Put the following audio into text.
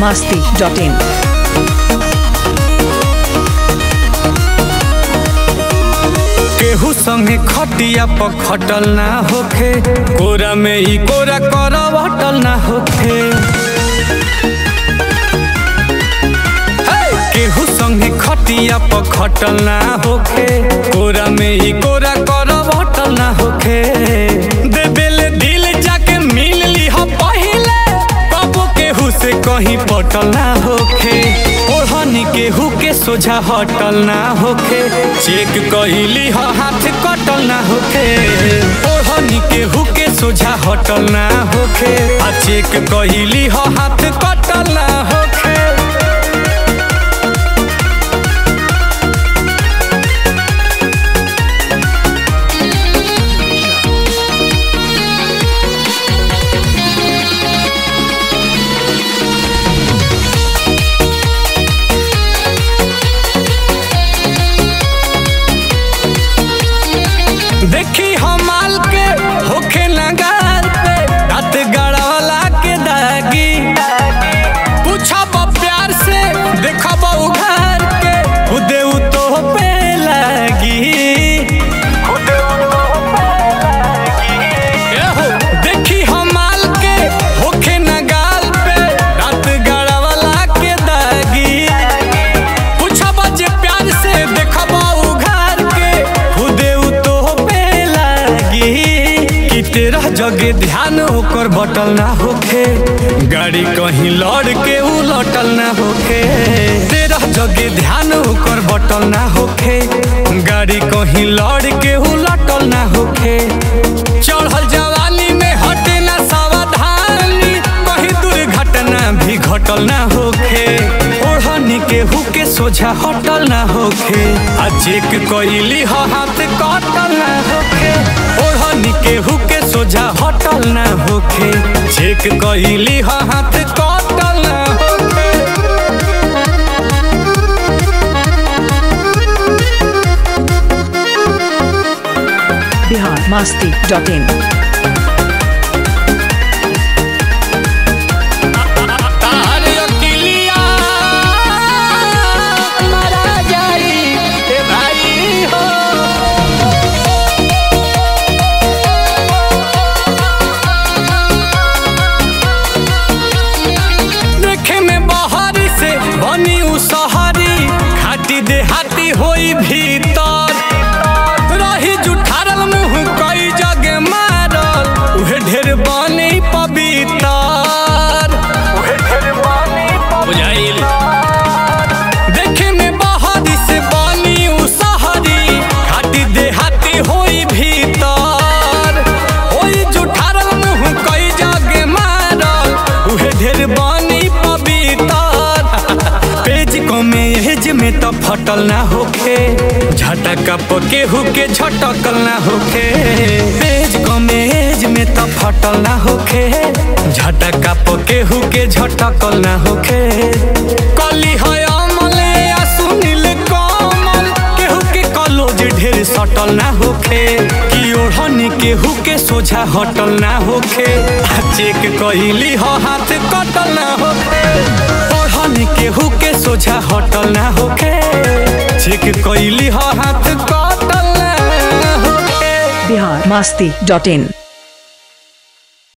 masti.in. केहू संगे खटिया पर खटल ना होखे कोरा में ई कोरा कर हटल ना होखे हे! केहू संगे खटिया पर खटल ना होखे कोरा में ई कोरा कर हटल ना होखे देबेले दिल जाके मिल ली हो पहिले कबो केहू से कहीं पटल ना होखे ओढ़नी केहू के सोझा हटल ना होखे चेक कहिली हो हाथ कटल ना होखे ओढ़नी केहू के सोझा हटल ना होखे आ चेक कहिली हो हाथ कटल ना होखे देखी हमाल के होखे नगार पे रात गड़ावला के दागी पूछब प्यार से देखब उघार के खुदे उ तो पे लागी एहो, देखी हमाल के होखे नगाल पे रात गड़ावला के दागी पूछब जे प्यार से देखब उघार के खुदे उ तो पे लागी कि तेरह जगे ध्यान ओकर बटल ना होखे गाड़ी कहीं लड़ के उ लटल ना होखे तेरह जगे ध्यान ओकर बटल ना होखे गाड़ी कहीं लड़ के उ लटल ना होखे चढ़ल जवानी में हटे ना सावधानी कहीं दुर्घटना भी घटल ना होखे ओढ़नी केहू के सोझा हटल ना होखे आ चेक कइली ह हाथ कटल ना होखे ओढ़नी केहू के सोझा हटल ना होखे चेक कइली ह हाथ कटल ना होखे Bihar masti.in. तार अकिलिया मारा जाई ए भाई हो देखे में बहारी से बनी उ सहरी खाटी देहाती होई भीतर रही जुठारल मुंह कई जगे मारल उहे ढेर बनी पवितर बुझाइल देखे में बहारी से बनी उ सहरी खाटी देहाती होई भीतर होई जुठारल मुंह कई जगे मारल उहे ढेर बनी पवितर पेज को में एज में तो फटल ना होखे झटका केहू के झटकल ना होखे पेज को में एज में तो फटल ना होखे झटका केहू के झटकल ना होखे कली है अमल या सुनील कमल केहू के कलोज ढेर सटल ना होखे कि ओढ़नी केहू के सोझा हटल ना होखे आ चेक कइली ह हाथ कटल ना होखे ओढ़नी केहू के सोझा हटल ना होखे चेक कइली ह हाथ कटल ना होखे Bihar masti.in.